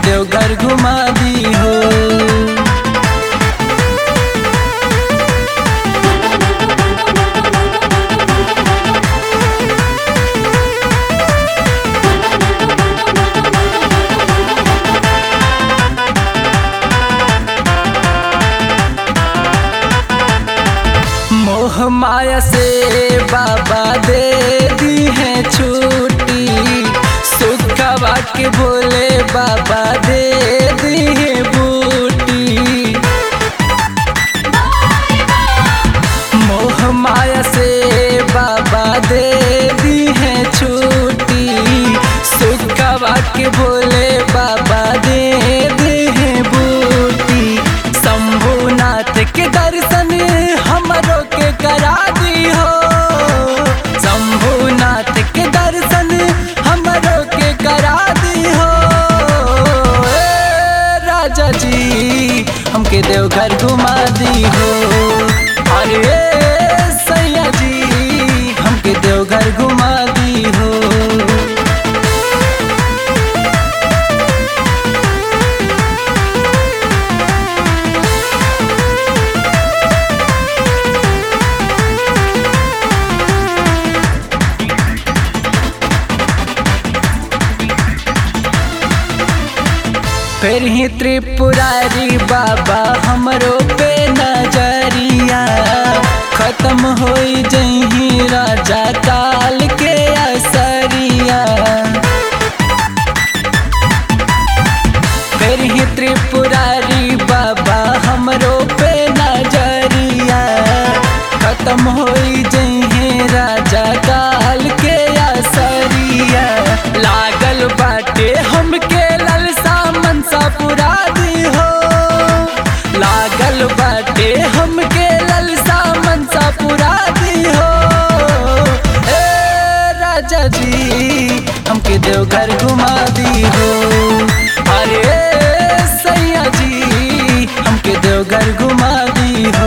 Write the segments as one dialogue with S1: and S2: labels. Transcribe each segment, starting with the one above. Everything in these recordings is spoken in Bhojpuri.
S1: देवघर घुमा दी हो मोह माया से बाबा दे दी है छुट्टी सुखवा के बोले बाबा दे दी है बूटी मोह माया से बाबा दे दी है छुट्टी सुखवा के बोले बाबा दे दे है बूटी शंभुनाथ के दर्शन हमरो के करा दी हो शंभुनाथ के दर्शन हमरो के करा दी हो ए राजा जी हमके देवघर घुमा दी हो अरे सैया जी हमके देवघर घुमा दी हो फिर ही त्रिपुरारी बाबा हमरो पे नजरिया खत्म हो जही राजा काल के असरिया फिर ही त्रिपुरारी बाबा हमरो पे नजरिया खत्म हो जही राजा काल के असरिया लागल बाटे हमके ललसा मनसा पुरा दी हो लागल बाटे हमके ललसा मनसा पुरा दी हो ए राजा जी हमके देवघर घुमा दी हो अरे सैया जी हमके देवघर घुमा दी हो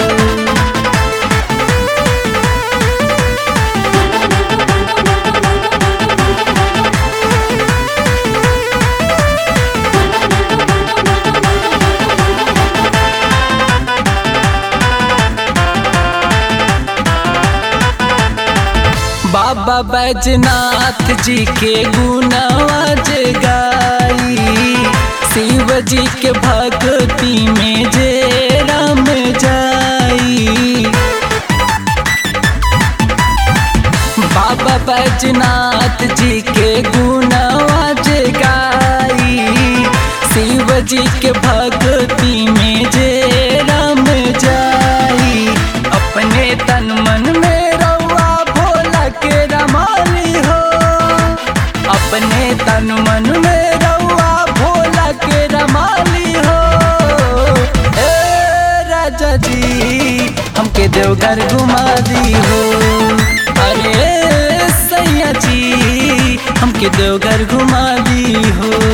S1: बाबा बैजनाथ जी के गुनावाज गाई शिव जी के भक्ति में जे राम जाई बाबा बैजनाथ जी के गुनावाज गाई शिव जी के भक्ति में जे राम जाई अपने तन मन में रउआ भोला के रमाली हो अपने तन मन में रउआ भोला के रमाली हो ए राजा जी हमके देवघर घुमा दी हो अरे सैया जी हमके देवघर घुमा दी हो